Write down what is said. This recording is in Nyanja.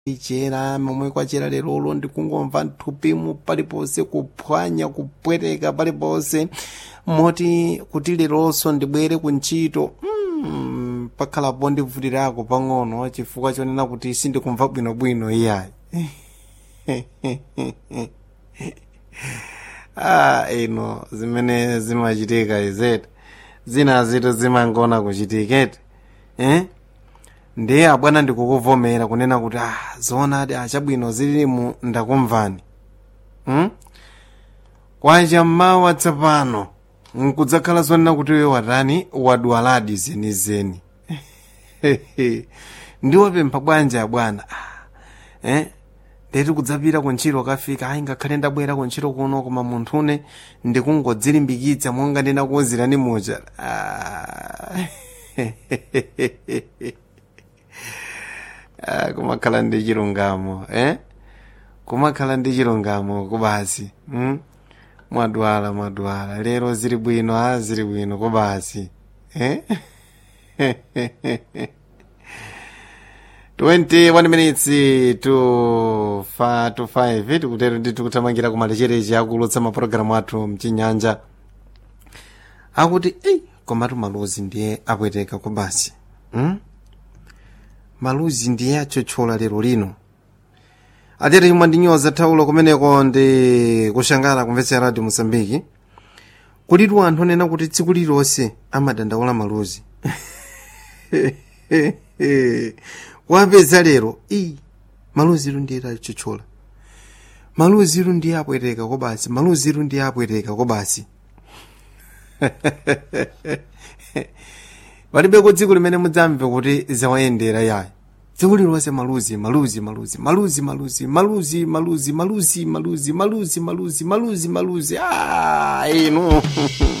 ichera momwe kwachera lerolo ndikungomva mthupimu paliponse kuphwanya kupweteka paliponse moti kuti leronso ndibwere ku ntchito mm, pakhalapo ndivutirako pang'ono chifukwa chonena kuti sindikumva bwinobwino iyayi ah ino zimene zimachitika izeti zina zitu zimangona kuchitiketi eh? ndiye abwana ndikukuvomera kunena kuti ah zoonadi achabwino zililimu ndakumvani hmm? kwacha mmawa tsapano nkudzakhala zonena kuti iwe watani wadwaladi zenizeni ndiwapempha bwanji abwana ah, eh? ndeti kudzapita kuntchito kafika ayi ngakhale ndabwera kuntchito kuno koma munthune ndikungodzilimbikitsa monga ndinakuwuzirani muja ah. ah, kumakhala ndi chilungamo eh? kumakhala ndi chilungamo kubasi mm? mwadwala mwadwala lero zili bwino a zili bwino kubasi eh? 21 minutes to fa to 5 tikutero ndi tikuthamangira kumalechereche akulutsa mapulogalamu athu mchinyanja akuti ei komatu maluzi ndiye apweteka kubasi hmm? maluzi ndiye achochola lero lino atete chimwe ndinyoza thawulo kumeneko ndi kushangala kumvetsera radio mosambiki kulitu anthu onena kuti tsiku lilonse amadandaula maluzi wapeza lero i maluziru ndiye achochola maluziru ndiye apweteka kobasi maluziru ndiye apweteka kobasi palibe dziko limene mudzamve kuti zawayendera yayi dziko lilonse maluzi maluzi maluzi maluzi maluzi maluzi maluzi maluzi maluzi maluzi maluzi maluzi maluzi ah inu